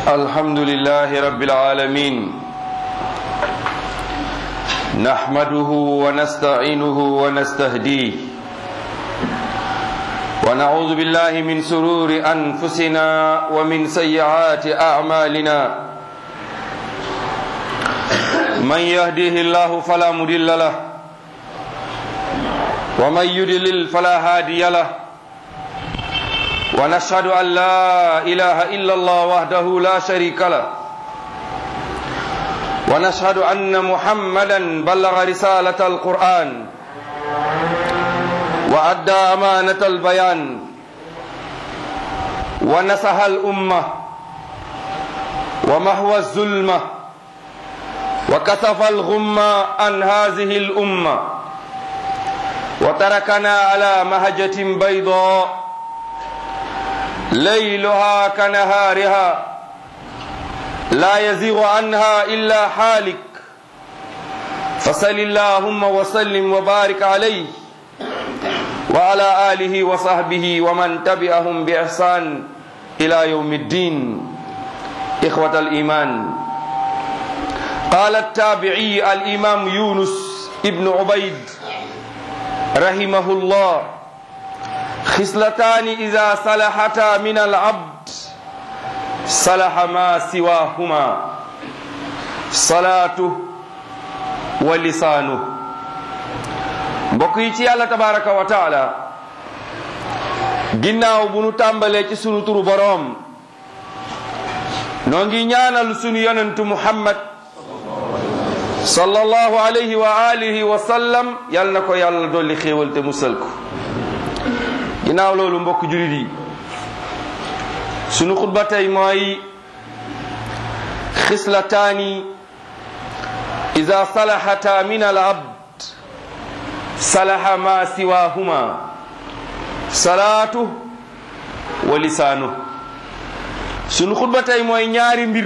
الحمد لله رب العالمين نحمده ونستعينه ونستهديه ونعوذ بالله من سرور أنفسنا ومن سيئات أعمالنا من يهديه الله فلا مضل له ومن يضلل فلا هادي له ونشهد أن لا إله إلا الله وحده لا شريك له ونشهد أن محمدا بلغ رسالة القرآن وأدى أمانة البيان ونصح الأمة ومحو الظلمة وكشف الغمة عن هذه الأمة وتركنا على مهجة بيضاء ليلها كنهارها لا يزيغ عنها إلا حالك فصل اللهم وسلم وبارك عليه وعلى آله وصحبه ومن تبعهم بإحسان إلى يوم الدين إخوة الإيمان قال التابعي الإمام يونس ابن عبيد رحمه الله خصلتان إذا صلحتا من العبد صلح ما سواهما صلاته ولسانه mbokk yi ci yàlla tabaraka wa taala ginnaaw bu nu tàmbalee ci sunu turu boroom noo ngi ñaanal sunu yonentu muhammad sallallahu alayhi wa alihi wa sallam yal na ko yàlla dolli xéewal te musal ko ginnaaw loolu mbokk julit yi sunu xutba tey mooy xislataani ida salaxata min al abd salaxa ma siwahuma salaatu wa lisaanu sunu xutba tey mooy ñaari mbir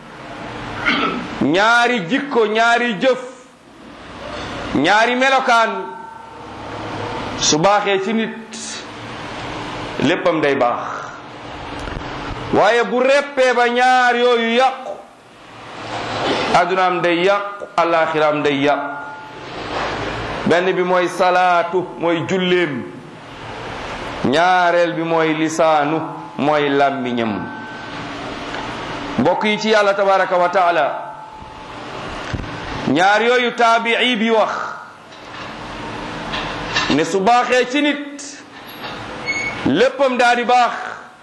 ñaari jikko ñaari jëf ñaari melokaan su baaxee ci nit léppam day baax waaye bu reppee ba ñaar yooyu yàqu addunaam day yàqu alaxiraam day yàqu benn bi mooy salaatu mooy julleem ñaareel bi mooy lisaanu mooy làmmiñam mbokk yi ci yàlla tabaraka wa taala ñaar yooyu taabii bi wax ne su baaxee ci nit léppam daa di baax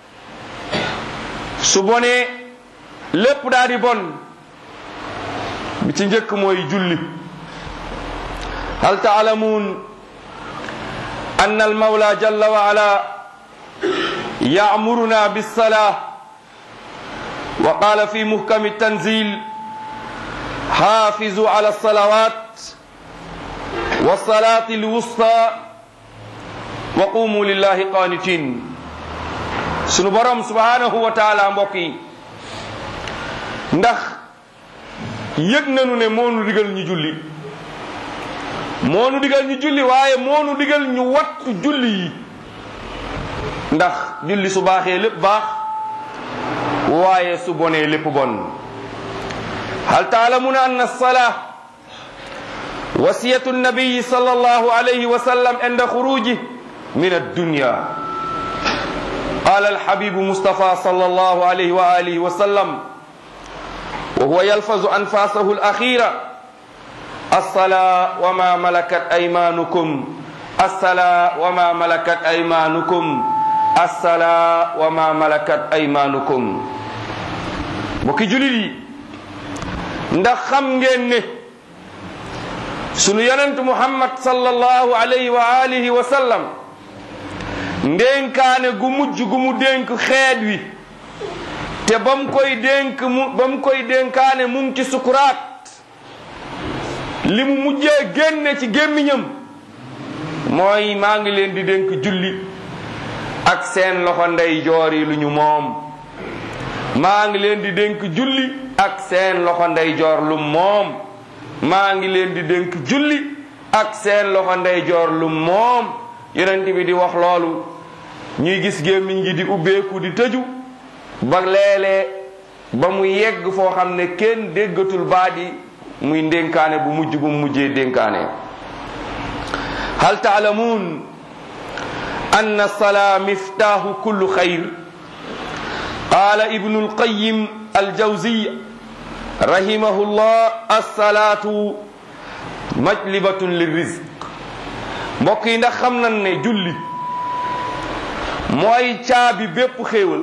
su bonee lépp daa di bon bi ci njëkk mooy julli hal taalamuun anna almawla jalla wa ala yaamuruna bissalaa wa qaala fi muhkami tanzil xaafizu ala alsalawat wa salaati alwusta wa qumu lillahi qanitin sunu borom subhanahu wa taala mbokk yi ndax yëg nañu ne moonu digal ñu julli moonu digal ñu julli waaye moonu digal ñu wattu julli yi ndax julli su baaxee lépp baax waaye su bonee lépp bon hal taalamuna anna alsalaa wasiyatu nabiyi sallallahu alayhi wa sallam inda xuruji min addunya قال الحبيب مصطفى صلى الله عليه وآله وسلم وهو يلفظ أنفاسه الأخيرة الصلاة وما ملكت أيمانكم الصلاة وما ملكت أيمانكم الصلاة وما ملكت أيمانكم mbokki julit yi ndax xam ngeen ne sunu yonent Muhammad sallallahu alayhi wa alihi wa sallam ndénkaane gu mujj gu mu dénk xeet wi te ba mu koy dénk mu ba mu koy dénkaane mu ngi ci sukuraat li mu mujjee génne ci gémmiñam mooy maa ngi leen di dénk julli ak seen loxo ndey joor yi lu ñu moom maa ngi leen di dénk julli ak seen loxo ndey joor lu moom maa ngi leen di dénk julli ak seen loxo ndey joor lu moom yonent bi di wax loolu ñuy gis gémmiñ gi di ubbeeku di tëju ba léeg-léeg ba mu yegg foo xam ne kenn déggatul baadi muy ndénkaane bu mujj bu mujjee dénkaane hal taalamuun anna salaa miftaahu kullu xayr qaala ibnu alqayim aljawziy rahimahu llah alsalaatu majlibatun lirizq mbokk yi ndax xam nañ ne julli mooy caabi bépp xéewal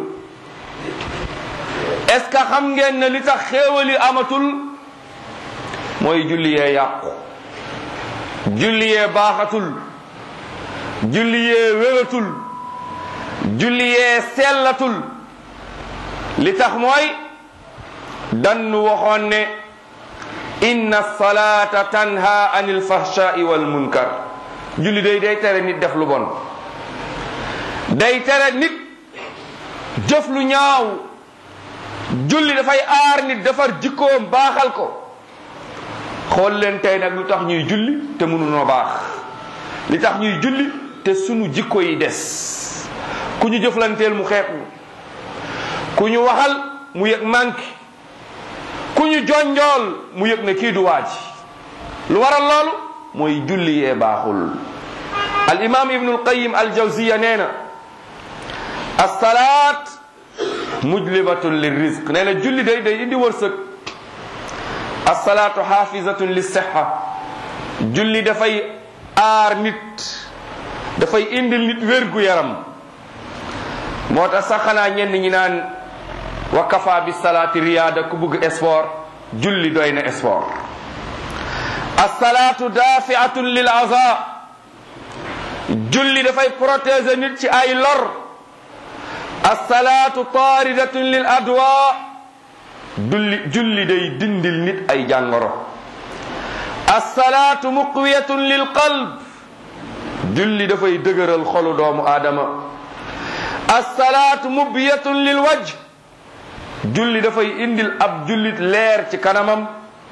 est-ce que xam ngeen ne li tax xéewal yi amatul mooy julli yee yàqu julli yee baaxatul julli yee wératul julli yee sellatul li tax mooy dannu waxoon ne inna salata tanha anil fahshai wal munkar julli day day tere nit def lu bon day tere nit jëf lu ñaaw julli dafay aar nit defar jikkoom baaxal ko xool leen tey nag lu tax ñuy julli te mënunoo baax li tax ñuy julli te sunu jikko yi des ku ñu jëflanteel mu xeeb ñu ku ñu waxal mu yëg manqué ku ñu jonjool mu yëg ne kii du waaj lu waral loolu mooy julli yee baaxul al imam ibnu alqayim al jawziya nee na assalaat mujlibatun li rizq nee na julli day day indi wërsëg assalaatu xaafizatun li sixa julli dafay aar nit dafay indil nit wérgu yaram moo tax sax xanaa ñenn ñi naan wa kafa bi salaati riyaada ku bugg sport julli doy na sport assalaatu daafiatun lil aza julli dafay protéger nit ci ay lor assalaatu taaridatun lil adwa julli julli day dindil nit ay jàngoro assalaatu muqwiyatun lil qalb julli dafay dëgëral xolu doomu aadama assalaatu mubiyatun lil wajh julli dafay indil ab jullit leer ci kanamam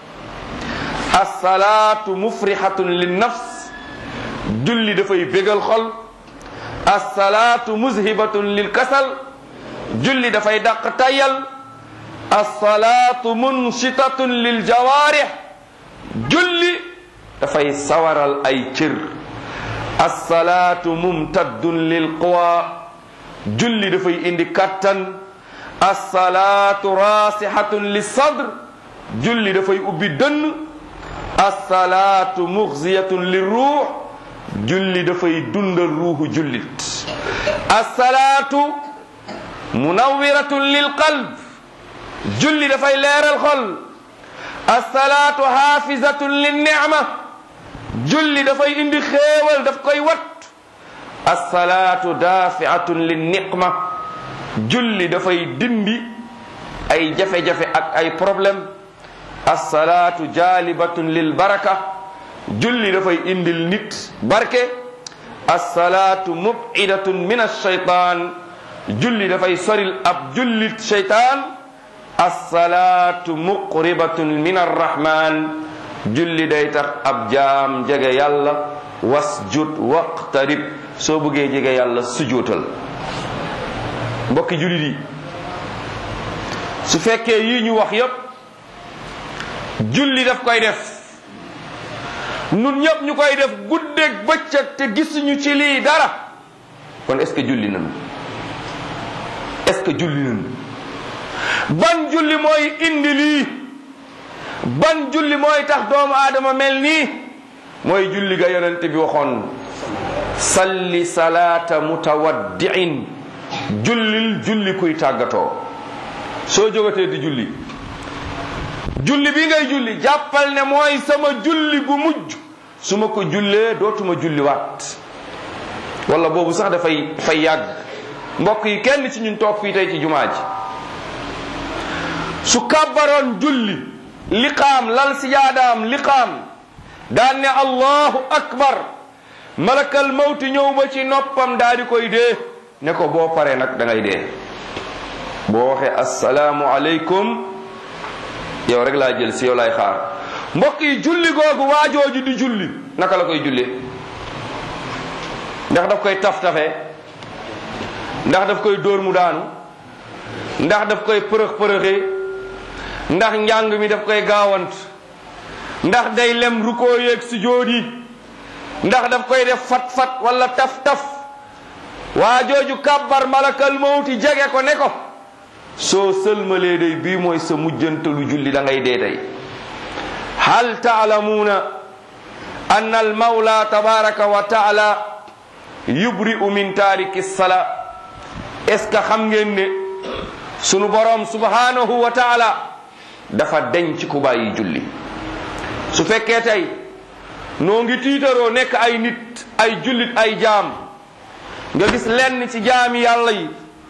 assalaatu mufrihatun lin nafs julli dafay bégal xol assalaatu muzhibatun lil kasal julli dafay dàq tayal assalaatu munshitatun lil jawaarih julli dafay sawaral ay cër assalaatu mumtaddun lil quwa julli dafay indi kattan assalaatu raasihatun lis sadr julli dafay ubbi dënn assalaatu muxziyatun lir ruux julli dafay dundal ruuxu jullit assalaatu munawwiratun lil qalb julli dafay leeral xol assalaatu xaafizatun lin nicma julli dafay indi xéewal daf koy wat assalaatu daafiatun lin niqma julli dafay dindi ay jafe-jafe ak ay problème assalaatu jaalibatun lil baraka julli dafay indil nit barke assalaatu mubidatun min alcheytan julli dafay soril ab jullit cheytaan assalaatu muqribatun min arrahman julli day tax ab jaam jege yàlla wasjud waqtarib soo bëggee jege yàlla sujootal mbokki jullit yi su fekkee yii ñu wax yépp julli daf koy def nun ñëpp ñu koy def guddeeg bëccëg te gisuñu ci lii dara kon est-ce que julli nañu est-ce que julli nañu ban julli mooy indi lii ban julli mooy tax doomu aadama mel nii mooy julli ga yonent bi waxoon salli salaata mutawaddiin jullil julli kuy tàggatoo soo jógatee di julli julli bi ngay julli jàppal ne mooy sama julli bu mujj su ma ko jullee dootuma julli waat wala boobu sax dafay fay yàgg mbokk yi kenn ci ñun toog fii tey ci jumaa ji su kàbbaroon julli liqaam lal sijaadaam liqaam daan ne allahu akbar malakal mawti ñëw ba ci noppam daa di koy dee ne ko boo paree nag da ngay dee boo waxee assalaamu aleykum yow rek laa jël si yow laay xaar mbokk yi julli googu waajooju di julli naka la koy jullee ndax daf koy taf-tafe ndax daf koy dóor mu daanu ndax daf koy përëx përëxee ndax njàng mi daf koy gaawant ndax day lem rukoo yeeg sujjóot yi ndax daf koy def fat-fat wala taf-taf waa jooju kàbbar malakal mawti jege ko ne ko soo sëlmalee day bii mooy sa mujjantalu julli da ngay dee tey hal taalamuuna anna al mawla tabaraka wa taala yubri'u min taariki sala est ce que xam ngeen ne sunu borom subhanahu wa taala dafa denc ku bàyyi julli su fekkee tey noo ngi tiitaroo nekk ay nit ay jullit ay jaam nga gis lenn ci jaami yàlla yi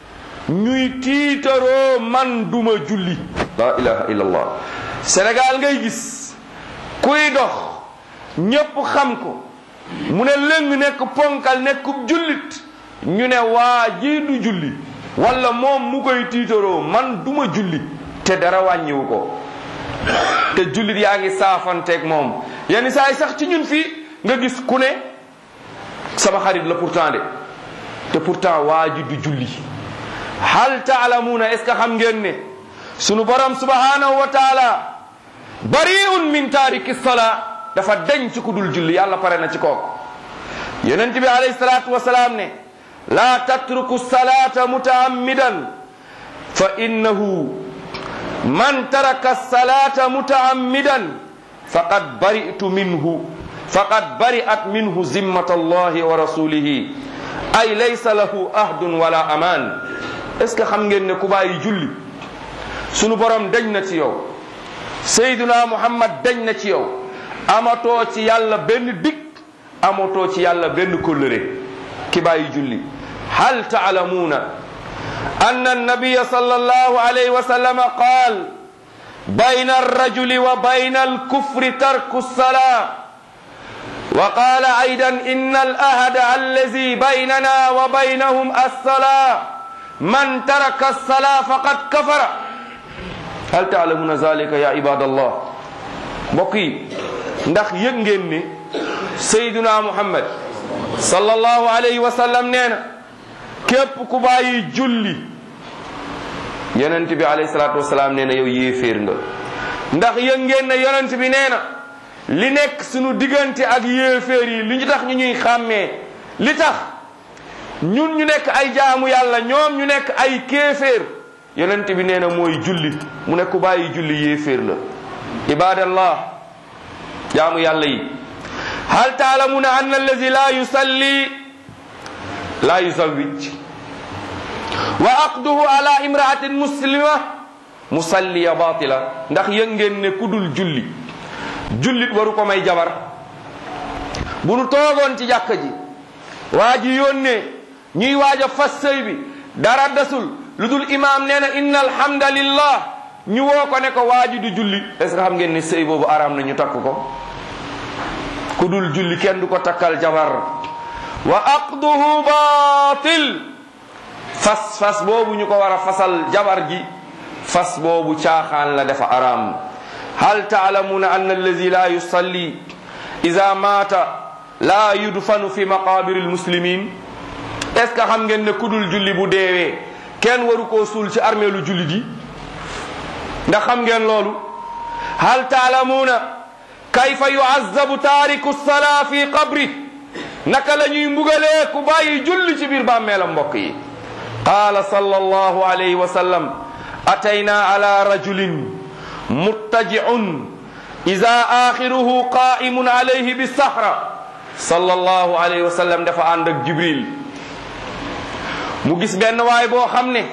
ñuy tiitaroo man duma julli la ilaha illallah Sénégal ngay gis kuy dox ñépp xam ko mu ne lëng nekk ponkal nekkub jullit ñu ne waa ji du julli wala moom mu koy tiitaroo man duma julli te dara wàññiwu ko te jullit yaa ngi saafanteeg moom yenn saa yi sax ci ñun fii nga gis ku ne sama xarit la pourtant de te pourtant waa ji du julli hal taalamuuna est ce que xam ngeen ne sunu borom subhanahu wa taala bariun min taariki salaa dafa denc ku dul julli yàlla pare na ci kooku yonent bi alayhi salaatu wasalaam ne laa tatruku salata mutaammidan fa innahu man taraka salata mutaammidan faqad baritu minhu faqad bari'at minhu zimmat allahi wa rasulihi ay laysa lahu ahdun wala aman est ce que xam ngeen ne ku bàyyi julli sunu borom dañ na ci yow sayduna muhammad dañ na ci yow amatoo ci yàlla benn dig amatoo ci yàlla benn kóllëre ki bàyyi julli hal taalamuuna anna annabiya sallallahu alayhi wa sallam qaal bayna arrajuli wa bayna alkufri tarku الصلاة وقال أيضا إن الأهد الذي بيننا وبينهم الصلاة من ترك الصلاة فقد كفر هل تعلمون ذلك يا عباد الله بقي ndax yëg ngeen ni sayduna muhammad sallallahu alayhi wa sallam nee na képp ku bàyyi julli yonent bi alayhi salaatu wasalaam nee na yow yéeféer nga ndax yëg ngeen ne yonent bi nee na li nekk sunu diggante ak yéeféer yi li ñu tax ñu ñuy xàmmee li tax ñun ñu nekk ay jaamu yàlla ñoom ñu nekk ay kéeféer yonent bi nee na mooy julli mu ne ku bàyyi julli yéeféer la ibadallah jaamu yàlla yi hal taalamuna anna allazi la yusalli la yuzawwij wa aqduhu ala imraatin muslima musalliya batila ndax yëg ngeen ne ku dul julli jullit waru ko may jabar bu nu toogoon ci jàkka ji waa ji yónnee ñuy waaj a fas sëy bi dara desul lu dul imaam nee na inna alhamdalillah ñu woo ko ne ko waa ji du julli est ce que xam ngeen ne sëy boobu araam na ñu takk ko ku dul julli kenn du ko takkal jabar wa aqduhu batil fas fas boobu ñu ko war a fasal jabar ji fas boobu caaxaan la dafa araam hal taalamuna anna allazi la yusalli ida maata la yudfanu fi maqabiri almuslimin est ce que xam ngeen ne ku dul julli bu deewee kenn waru koo suul ci armeelu julli ji ndax xam ngeen loolu hal taalamuuna kayfa yuazzabu taariku salaa fi qabri naka la ñuy mbugalee ku bàyyi julli ci biir bàmmeelam mbokk yi qaala sallallahu alayhi wa sallam atayna ala rajulin muttaji'un ida axiruhu qaimun alayhi bisahra sallallahu alayhi wa sallam dafa ànd ak jibril mu gis benn waay boo xam ne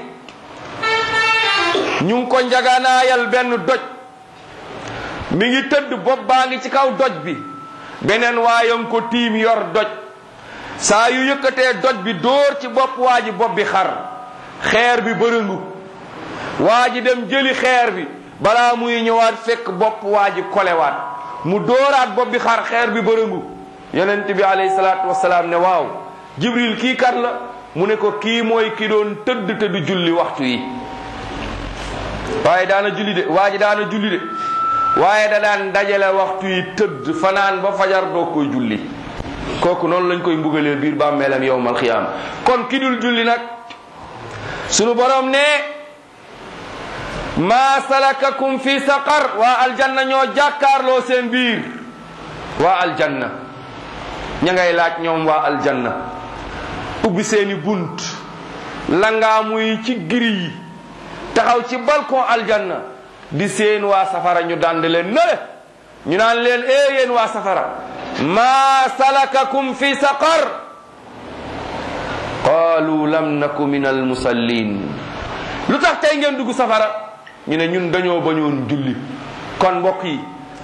ñu ngi ko njaganaayal benn doj mi ngi tëdd bopp baa ngi ci kaw doj bi beneen waayam ko tiim yor doj saa yu yëkkatee doj bi dóor ci bopp waa ji bopp bi xar xeer bi bërëngu waa ji dem jëli xeer bi balaa muy ñëwaat fekk bopp waa ji kolewaat mu dóoraat bopp bi xar xeer bi bërëngu yonent bi alayhi salaatu wasalaam ne waaw jibril kii kat la mu ne ko kii mooy ki doon tëdd te du julli waxtu yi waaye daana julli de waa ji daana julli de waaye da daan dajale waxtu yi tëdd fanaan ba fajar doo koy julli kooku noonu lañ koy mbugalee biir bàmmeelam yowmal xiyaam kon ki dul julli nag sunu borom ne maa salakakum fi saqar waa aljanna ñoo jàkkaarloo seen biir waa aljanna ña ngay laaj ñoom waa aljanna ubbi seeni bunt langaa muy ci giri yi taxaw ci balcon aljanna di seen waa safara ñu dand leen nale ñu naan leen ee yéen waa safara maa salakakum fi saqar qaalu lam naku min almusallin lu tax tey ngeen dugg safara ñu ne ñun dañoo bañoon julli kon mbokk yi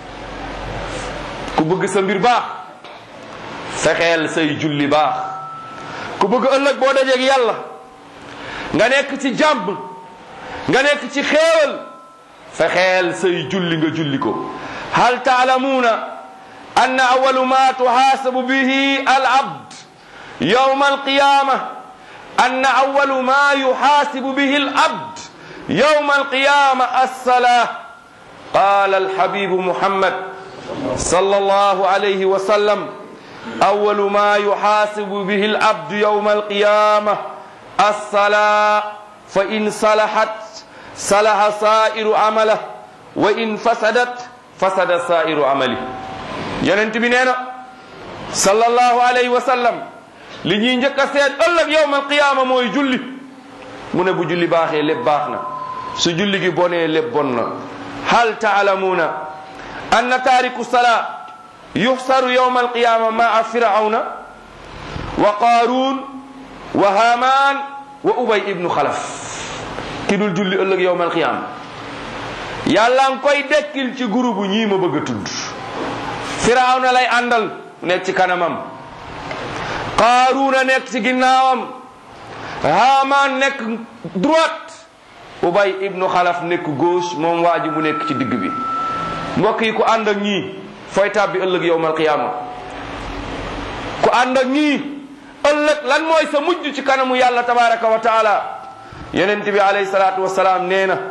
ku bëgg sa mbir baax fexeel say julli baax ku bëgg ëllëg boo dajeeg yàlla nga nekk ci jàmm nga nekk ci xéewal fexeel say julli nga julli ko hal taalamuuna anna awalu ma tuhaasabu bihi al abd yawma alqiyama anna awalu ma yuhaasibu bihi al abd yawma alqiyama alsalaa qala alhabibu muhammad sallallahu alayhi wa sallam awalu ma yuhaasibu bihi al abd yawma alqiyama alsalaa fa in salahat salaha sairu amalah wa in fasadat fasada sairu amali yonent bi nee na sallallahu alayhi wa sallam li ñuy njëkk a seet ëllëg yowmal qiyaama mooy julli mu ne bu julli baaxee lépp baax na su julli gi bonee lépp bon na hal taalamuuna anna taariku salaa yuxsaru yowmal qiyaama maa firawna wa qaaruun wa haamaan wa ubay ibnu xalaf ki dul julli ëllëg yowmal qiyaama yàlla nga koy dekkil ci groupe ñii ma bëgg a tudd firawna lay àndal nekk ci kanamam qaaruuna nekk ci ginnaawam haamaan nekk droite ubay ibnu xalaf nekk gauche moom waa ji mu nekk ci digg bi mbokk yi ku ànd ak ñii fooy tàbbi ëllëg yowmal qiyaama ku ànd ak ñii ëllëg lan mooy sa mujj ci kanamu yàlla tabaraka wa taala yonent bi alayhi salaatu wasalaam nee na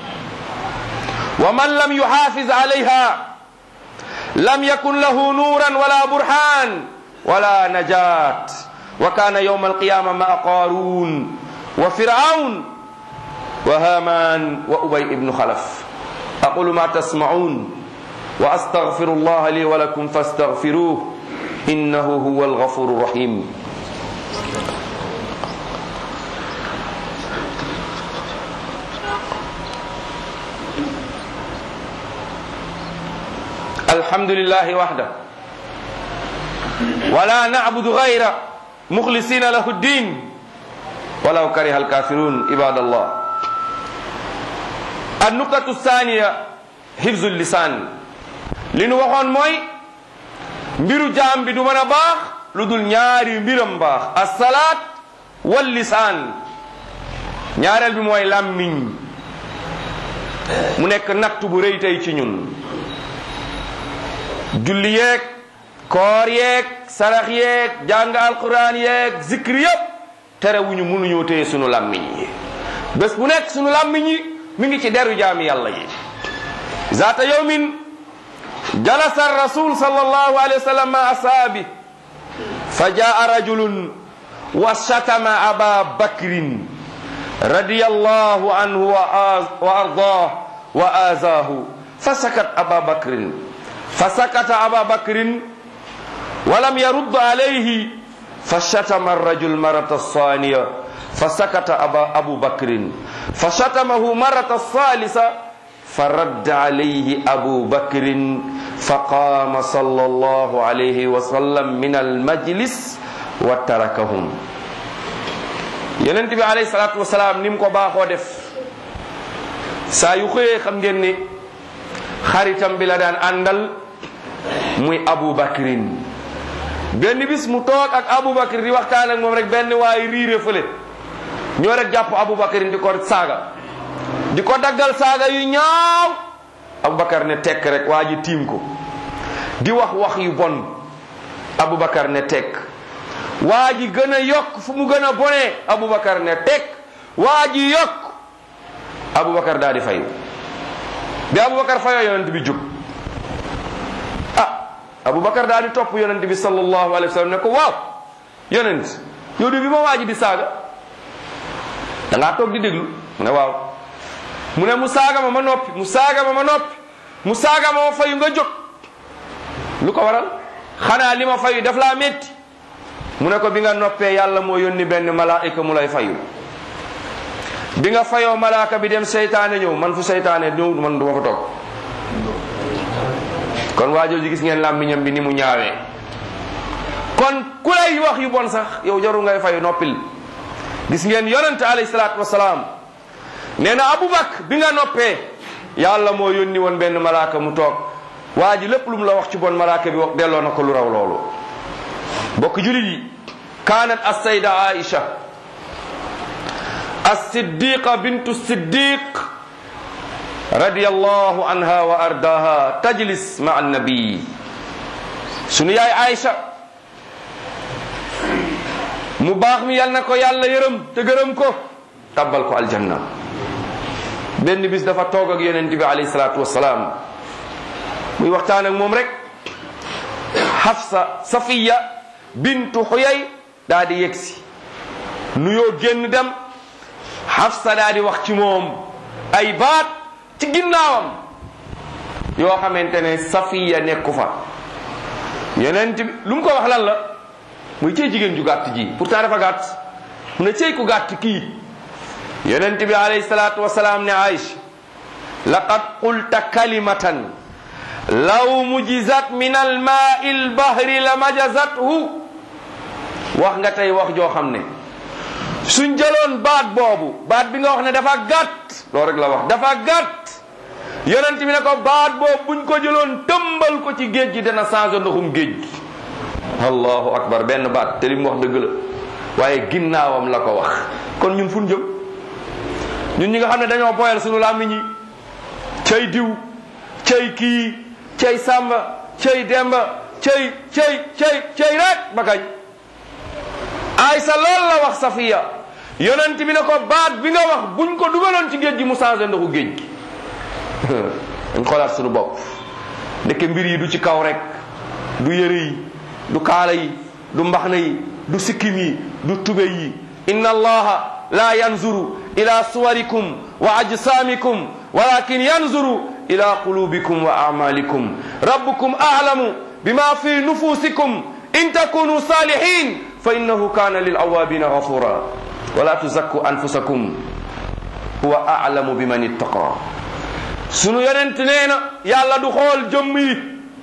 wa man lam yuxaafiz alayha lam yakun lahu nuuran wala burhaan wala najaat wa kaana yowma alqiyama maa qaaruun wa firaun wa haman wa ubay ibnu xalaf aqulu ma tasmacuun wa astaghfiru allah li wa lakum fastaghfiruh innahu huwa alghafuru rahim الحمد لله وحده ولا نعبد غيره مخلصين له الدين ولو كره الكافرون عباد الله النقطة الثانية حفظ اللسان li nu waxoon mooy mbiru jaam bi du mën a baax lu dul ñaari mbiram baax assalaat wal lisaan ñaareel bi mooy làmmiñ mu nekk natt bu rëy tey ci ñun julli yeeg koor yeeg sarax yeeg jàng alquran yeeg zikr yëpp terewuñu mënuñoo téye sunu làmmiñ yi bés bu nekk sunu làmmiñ yi mi ngi ci deru jaami yàlla yi zaata yawmin jalasa rasul sallallahu alayhi wa sallam ma asaabi fa jaa rajulun wa shatama aba bakrin radiyallahu anhu wa ardah wa azaahu fa sakat aba bakrin فسكت أبا بكر ولم يرد عليه فشتم الرجل مرة الثانية فسكت أبا أبو بكر فشتمه مرة الثالثة فرد عليه أبو بكر فقام صلى الله عليه وسلم من المجلس وتركهم ينتبه عليه الصلاة والسلام نيم كو باخو ديف saa yu xëyee xam ngeen ni xaritam bi la daan àndal muy Abu Bakrin benn bis mu toog ak Abu Bakr di waxtaan ak moom rek benn waaye riire fële ñoo rek jàpp Abu Bakrin di ko saaga di ko daggal saaga yu ñaaw Abu Bakar ne tekk rek waa ji tiim ko di wax wax yu bon Abu Bakar ne tekk waa ji gën a yokk fu mu gën a bonee Abu Bakar ne tekk waa ji yokk Aboubacar daal di fayu bi Aboubacar fayoo yonent bi jóg ah Aboubacar daal di topp yonent bi sallallahu alayhi wa sallam ne ko waaw yonent yow de bi ma waaji di saaga da ngaa toog di déglu mu ne waaw mu ne mu saaga ma ma noppi mu saaga ma ma noppi mu saaga ma ma fayu nga jóg lu ko waral xanaa li ma fayu daf laa métti mu ne ko bi nga noppee yàlla moo yónni benn malaayika mu lay fayu bi nga fayoo malaaka bi dem seytaane ñëw man fu seytaane ñëw man du ma fa toog kon waa jooju gis ngeen làmmiñam bi ni mu ñaawee kon ku lay wax yu bon sax yow jarul ngay fayu noppil gis ngeen yonente alayhi salaatu wasalaam nee na abubakar bi nga noppee yàlla moo yónni woon benn malaaka mu toog waa ji lépp lu mu la wax ci bon malaaka bi wax delloo na ko lu raw loolu bokk julit yi kaanat assayda aisha الصديقة بنت الصديق رضي الله عنها وأرضاها تجلس مع النبي سنو ياي عائشة مباخ مي يالنا كو يالا يرم تگرم كو تبال كو الجنة benn bis dafa toog ak yonent bi alayhi salaatu wasalaam muy waxtaan ak moom rek Hafsa Safiya bintu Xuyay daa di yegsi nuyoo génn dem Hafsa daa di wax ci moom ay baat ci ginnaawam yoo xamante ne Safiya nekku fa yonent bi lu mu ko wax lan la muy cey jigéen ju gàtt ji pourtant dafa gàtt mu ne cey ku gàtt kii yonent bi alayhi salaatu wasalaam ne Aïcha laqad qulta kalimatan law mujizat min almaai lbahri la majazathu wax nga tey wax joo xam ne suñ jëloon baat boobu baat bi nga wax ne dafa gàtt loolu rek la wax dafa gàtt yonent bi ne ko baat boobu buñ ko jëloon tëmbal ko ci géej gi dana changé ndoxum géej gi allahu akbar benn baat te li mu wax dëgg la waaye ginnaawam la ko wax kon ñun fu ñu jëm ñun ñi nga xam ne dañoo boyal sunu làmmiñ yi cay diw cay kii cay sàmba cay demba cay cay cay cay rek ba kañ aysa loolu la wax safiya yonent bi ne ko baat bi nga wax buñ ko dugaloon ci géej gi mu changé ndoxu géej gi dañ xoolaat sunu bopp ndeke mbir yi du ci kaw rek du yëre yi du kaala yi du mbaxna yi du sikkim yi du tube yi inna allaha la yanzuru ila suwarikum wa ajsamikum walakin yanzuru ila qulubikum wa amalikum rabbukum a'lamu bima fi nufusikum in takunu salihin fa innahu kana lil awabina ghafura wala tuzakku anfusakum huwa a'lamu biman ittaqa sunu yonent nee na yàlla du xool jëmm yi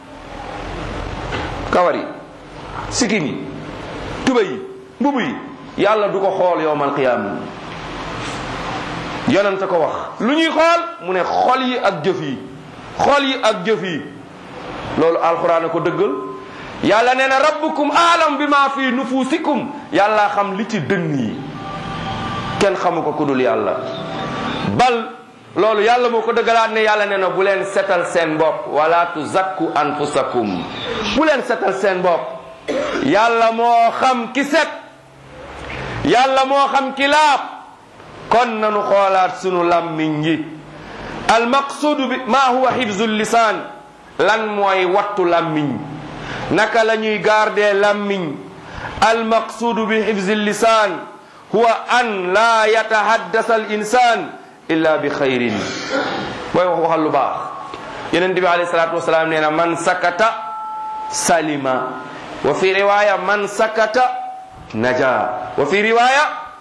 kawar yi sikkim yi tuba yi mbubu yi yàlla du ko xool yowmal qiyaama yonent ko wax lu ñuy xool mu ne xol yi ak jëf yi xol yi ak jëf yi loolu alxuraan a ko dëggal yàlla nee na rabbukum aalam bi ma fi nufusikum yàlla xam li ci dënn yi kenn xamu ko ku dul yàlla bal loolu yàlla moo ko dëggalaat ne yàlla nee na bu leen setal seen bopp wala tuzakku anfusakum bu leen setal seen bopp yàlla moo xam ki set yàlla moo xam ki laab kon nanu xoolaat sunu làmmiñ yi almaqsudu bi ma huwa xifzu lisaan lan mooy wattu làmmiñ naka la ñuy garder làmmiñ almaqsudu bi xifzi lisaan huwa an laa yatahaddasa al insan illa bi xayrin booy wax waxal lu baax yeneen bi alayhi salaatu wasalaam nee na man sakata salima wa fi riwaya man sakata naja wa fi riwaya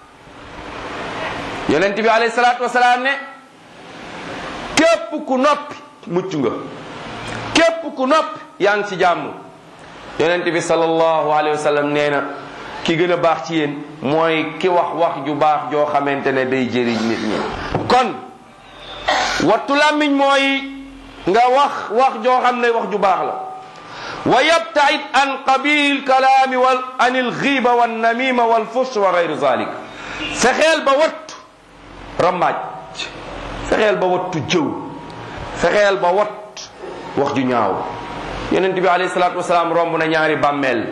yonent bi alayhi salaatu wasalaam ne képp ku noppi mucc nga képp ku noppi yaa ngi ci jàmm yonent bi sallallahu alayhi wa sallam nee na ki gën a baax ci yéen mooy ki wax wax ju baax joo xamante ne day jëriñ nit ñi kon wattu làmmiñ mooy nga wax wax joo xam ne wax ju baax la wa yabtaid an qabil kalaami wal an il xiiba wan namima wal fush wa gayru zalik fexeel ba wattu rambaaj fexeel ba wattu jëw fexeel ba watt wax ju ñaaw yonent bi alayhi salaatu wasalaam romb na ñaari bàmmeel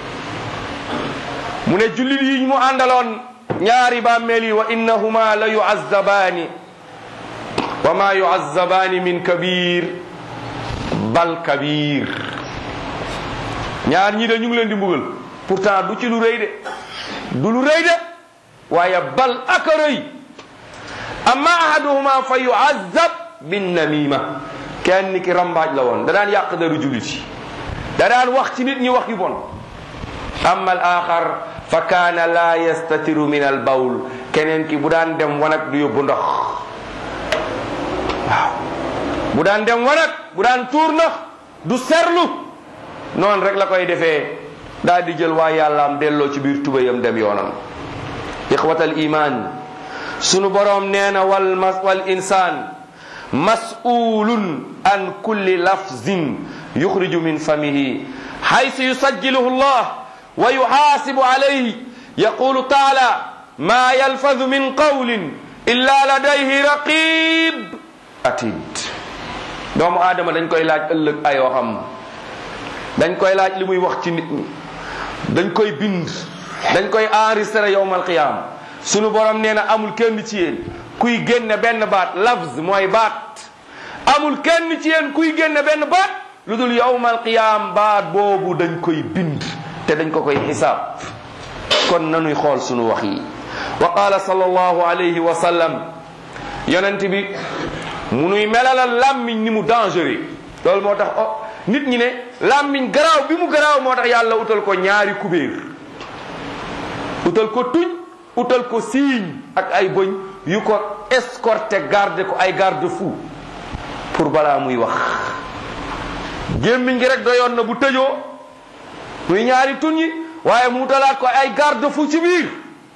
mu ne jullit yi mu àndaloon ñaari bàmmeel yi wa innahuma la yuazzabaani wa ma yuazzabaani min kabir bal kabir ñaar ñi de ñu ngi leen di mbugal pourtant du ci lu rëy de du lu rëy de waaye bal aka rëy amma ahaduhuma fa yuazzab bin namima kenn ki rambaaj la woon da daan yàq daru jullit yi da daan wax ci nit ñi wax yu bon amma al axar fa kaana la yastatiru min al bawl keneen ki bu daan dem wanag du yóbbu ndox waaw bu daan dem wanag bu daan tuur ndox du serlu noonu rek la koy defee daal di jël waa yàllaam delloo ci biir tubayam dem yoonam ixwatal iman sunu boroom nee na wal mas wal insaan mas'ulun an kulli lafzin yuxriju min famihi haysu yusajjiluhu allah wa yuxaasibu alayhi yaqulu taala ma yalfadu min qawlin illa ladayhi raqib atid doomu aadama dañ koy laaj ëllëg ay waxam dañ koy laaj li muy wax ci nit ñi dañ koy bind dañ koy enregistré yowmal qiyaama sunu borom nee na amul kenn ci yéen kuy génne benn baat lafz mooy baat amul kenn ci yéen kuy génne benn baat lu dul yowmal qiyaam baat boobu dañ koy bind te dañ ko koy xisaab kon nanuy xool sunu wax yi wa qaala sallallahu alayhi wa sallam yonent bi munuy melalal làmmiñ ni mu dangereux loolu moo tax oh nit ñi ne làmmiñ garaaw bi mu garaaw moo tax yàlla utal ko ñaari kubéer utal ko tuñ utal ko siiñ ak ay bëñ yu ko escorté garde ko ay garde fou pour balaa muy wax gémmiñ gi rek doyoon na bu tëjoo muy ñaari tuñ yi waaye mu utalaat ko ay garde fou ci biir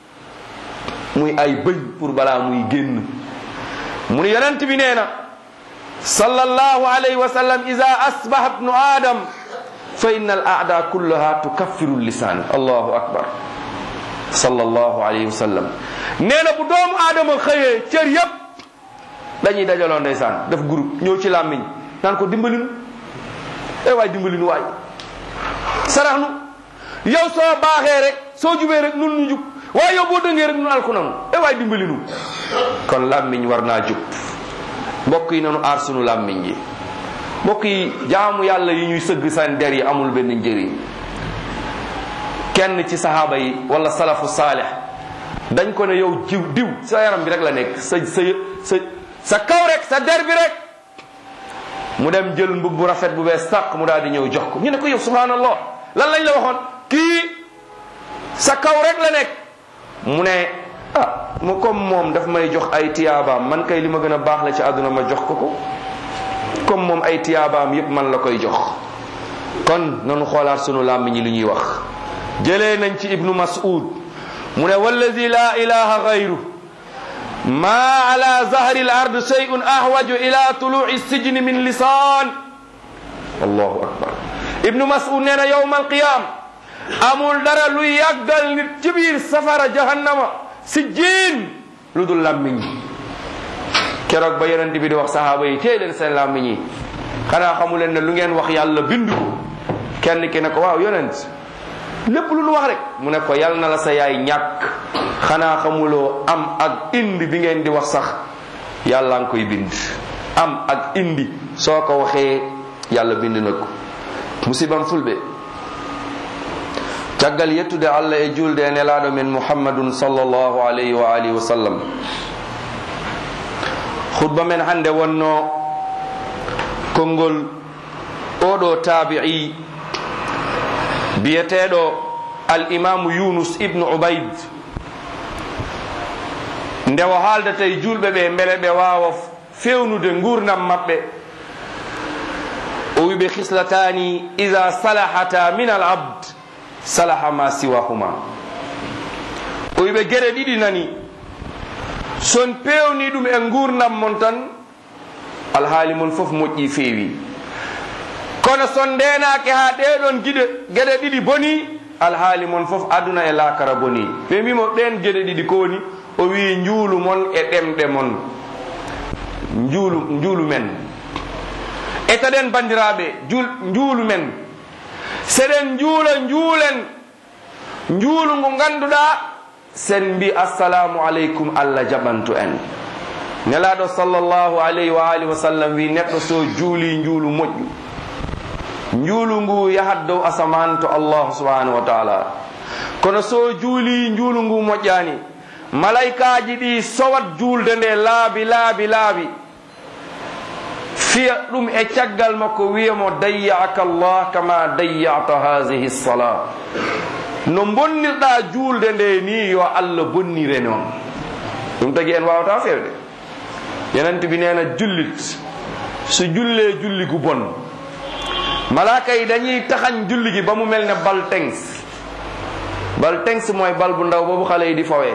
muy ay bëñ pour balaa muy génn mu ni yonent bi nee na sallallahu alayhi wa sallam ida asbaha ibnu adam fa inna al aada kullaha tukaffiru lisan allahu akbar sallallahu alayhi wa sallam nee na bu doomu aadama xëyee cër yépp dañuy dajaloo ndeysaan def groupe ñëw ci làmmiñ naan ko dimbalinu eh waay dimbalinu waay sarax nu yow soo baaxee rek soo jubee rek nun ñu jub waaye yow boo dëngee rek nun alku nanu eh waay dimbalinu kon làmmiñ war naa jub mbokk yi nanu aar sunu làmmiñ yi mbokk yi jaamu yàlla yi ñuy sëgg seen der yi amul benn njëriñ kenn ci sahaaba yi wala salafu saalih dañ ko ne yow jiw diw sa yaram bi rek la nekk sa sa sa sa kaw rek sa der bi rek mu dem jël mbub bu rafet bu bees sàq mu daal di ñëw jox ko ñu ne ko yow subhanallah lan lañ la waxoon kii sa kaw rek la nekk mu ne ah mu comme moom daf may jox ay tiyaabaam man kay li ma gën a baax la ci àdduna ma jox ko ko comme moom ay tiyaabaam yépp man la koy jox kon nanu xoolaat sunu làmmiñ ñi li ñuy wax jëlee nañ ci ibnu mas'ud mu ne wallazi la ilaha gayru ma ala zahri al-ard shay'un ahwaju ila tulu'i sijni min lisan allahu akbar ibnu mas'ud nee na yawm al-qiyam amul dara luy yàggal nit ci biir safara jahannama si jiin lu dul làmmiñ keroog ba yonent bi di wax sahaaba yi téye leen seen làmmiñ yi xanaa xamu leen ne lu ngeen wax yàlla bindu ko kenn ki ne ko waaw yonent lépp lu nu wax rek mu ne ko yal na la sa yaay ñàkk xanaa xamuloo am ak indi bi ngeen di wax sax yàlla nga koy bind am ak indi soo ko waxee yàlla bind na ko musibam fulɓe caggal yettude allah e julde e nelaɗo men muhammadun sallllahu alayhi wa alihi wa sallam khutba men hande wonno konngol oɗo tabi'i biyeteɗo al imamu yunus ibnu ubayd nde o haaldata e julɓe ɓe beele ɓe wawa fewnude gurdam maɓɓe o wiɓe hislatani ida salahata min al abd salaha ma siwahuma o wiɓe gueɗe ɗiɗi nani son pewni ɗum e gurdam mon tan alhaali mon foof moƴƴi feewi kono son ndenake ha ɗeɗon guiɗe gueɗe ɗiɗi boni alhaali mon foof aduna e lakara boni ɓe mbimo ɗen gueɗe ɗiɗi ko woni o wi njuulu mon e ɗemɗe mon njuulu njuulu men etaɗen bandiraɓe njuulu men seɗen njuula njuulen njuulu ngu ganduɗa sen mbi assalamu aleykum allah jaɓantu en nelaɗo sallllahu alayhi wa alihi wa sallam wi neɗɗo so juuli njuulu moƴƴu njuulu ngu yahat dow asaman to allahu subhanahu wa taala kono so juuli njuulu ngu moƴƴani malaykaaji ɗi sowat juulde nde laabi laabi laabi fiya ɗum e caggal makko wiyamo dayyaka llah kama dayyata hadihi lsala no bonnirɗa juulde nde ni yo allah bonnire noon ɗum tagi en wawata fewde yenanti bi neena jullit so jullee julli gu bon malaaka yi dañuy taxañ julli gi ba mu mel ne bal tengs bal tengs mooy bal bu ndaw boobu xale yi di fawee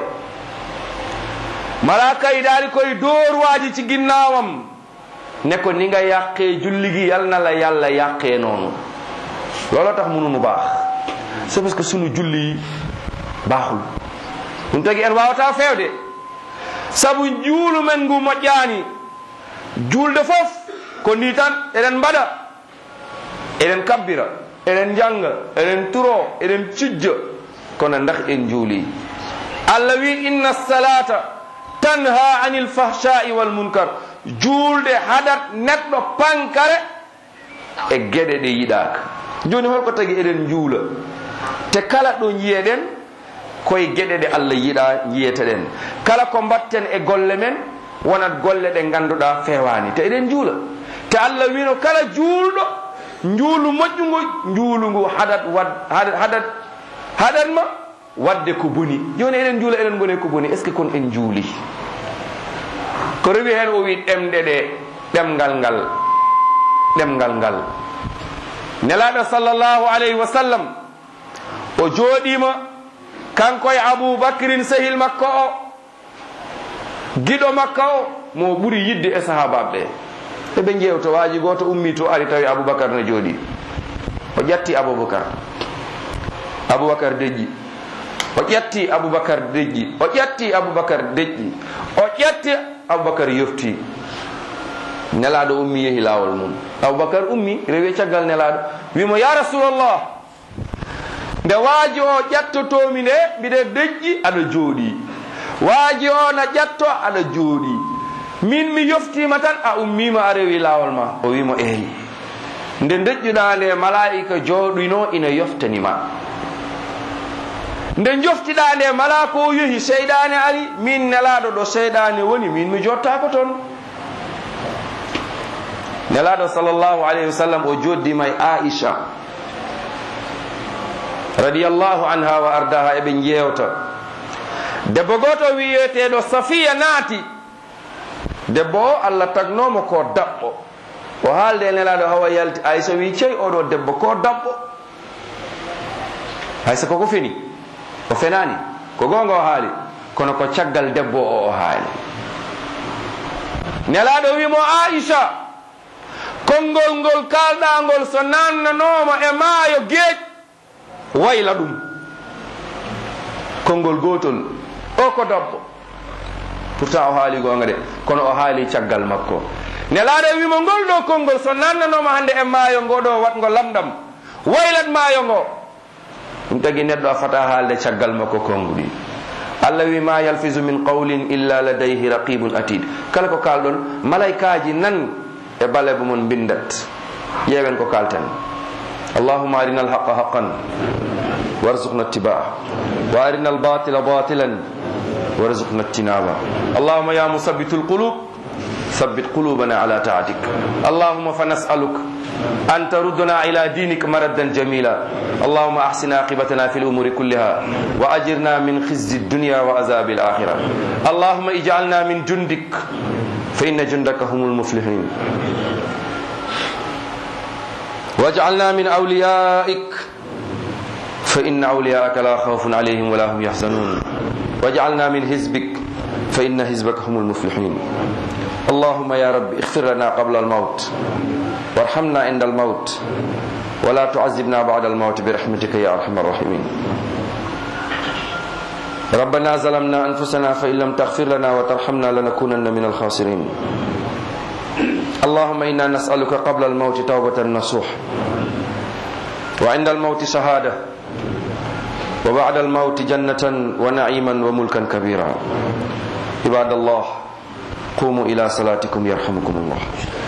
malaaka yi daal di koy dóor waaji ci ginnaawam ne ko ni nga yàqee julli gi yal na la yàlla yàqee noonu looloo tax mënunu baax c'est parce que sunu julli yi baaxul ɗum tagi en wawata fewde sabu juulu men ngu moƴƴaani julde fof ko ndi tan eɗen mbaɗa eɗen kabbira eɗen janga eɗen turo eɗen cujja kono ndax en juuli allah wi inna salata tanha anil fahshai wal munkar juulde haɗat neɗɗo pankare e geɗe ɗe yiɗaka joni holko tagi eɗen juula te kala ɗo jiyeɗen koye geɗe ɗe allah yiɗa jiyeteɗen kala ko mbatten e golle men wonat golle ɗe ganduɗa fewani te eɗen juula te allah wino kala juulɗo njuulu moƴƴugu njuulu ngu haɗat wad haɗat haɗat ma wadde ko boni joni eɗen juula eɗen goni ko boni est ce que kon en juuli ko rewi hen o wi ɗemɗe ɗe ɗemgal ngal ɗemgal ngal nelaɗo sallllahu alayhi wa sallam o jooɗima kanko e aboubacrin sehil makko o giɗo makka o mo ɓuuri yidde e sahabaɓe ɓe eɓe jewto waaji goto ummi to ari tawi aboubacar ne jooɗi o ƴatti aboubacar aboubacar deƴƴi o ƴetti aboubacar deƴƴi o ƴetti aboubacar deƴƴi o ƴetti aboubacar yofti nelaɗo ummi yeehi lawol mum aboubacar ummi rewi caggal nelaɗo wimo ya rasulallah nde waaji o ƴettotomi nde mbiɗe deƴƴi aɗa jooɗi waaji o na ƴetto aɗa jooɗi min mi yoftima tan a ummima a rewi lawol ma o wimo eyi nde deƴƴuɗa nde malaika jooɗino ina yoftanima nde joftiɗa nde mala ko yehi seyɗane ari min nelaɗo ɗo seyɗane woni min mi jottako toon nelaɗo sallllahu alayhi wa sallam o joddima e aicha radiallahu anha wa ardaha eɓe jewta debbo goto wiyeteɗo safiya naati debbo o allah tagnomo ko dabɓo o haalde nelaɗo hawa yalti aysa wi cey oɗo debbo ko dabɓo haysa koko feni o fenani ko gonga o haali kono ko caggal debbo o o haali nelaɗo wimo aicha konngol ngol kalɗangol so nannanoma e maayo geeƴ wayla ɗum konngol gotol o ko dabbo pourtant o haali gonga de kono o haali caggal makko nelaɗo wimo ngol ɗo konngol so nannanoma hande e maayo ngoɗo watgo lamɗam waylat maayo ngo ɗum tagi neɗɗo a fata haalde caggal makko konguɗi allah wi ma yalfisu min qawlin illa ladayhi raqibun atid kala ko kalɗon malaikaji nan e baleɓe mon bindat ƴeewen ko kalten allahuma arina alhaqa haqan warzuqna ittibaa wa arina albatila batilan warzuqna ijtinaba allahuma ya musabitu lqulub ثبت قلوبنا على طاعتك اللهم فنسألك أن تردنا إلى دينك مردا جميلا اللهم أحسن عاقبتنا في الأمور كلها وأجرنا من خزي الدنيا وعذاب الآخرة اللهم اجعلنا من جندك فإن جندك هم المفلحين واجعلنا من أوليائك فإن أولياءك لا خوف عليهم ولا هم يحزنون واجعلنا من حزبك فإن حزبك هم المفلحين اللهم يا رب اغفر لنا قبل الموت وارحمنا عند الموت ولا تعذبنا بعد الموت برحمتك يا ارحم الراحمين ربنا ظلمنا انفسنا فان لم تغفر لنا وترحمنا لنكونن من الخاسرين اللهم انا نسالك قبل الموت توبه نصوح وعند الموت شهاده وبعد الموت جنه ونعيما وملكا كبيرا عباد الله قوموا إلى صلاتكم يرحمكم الله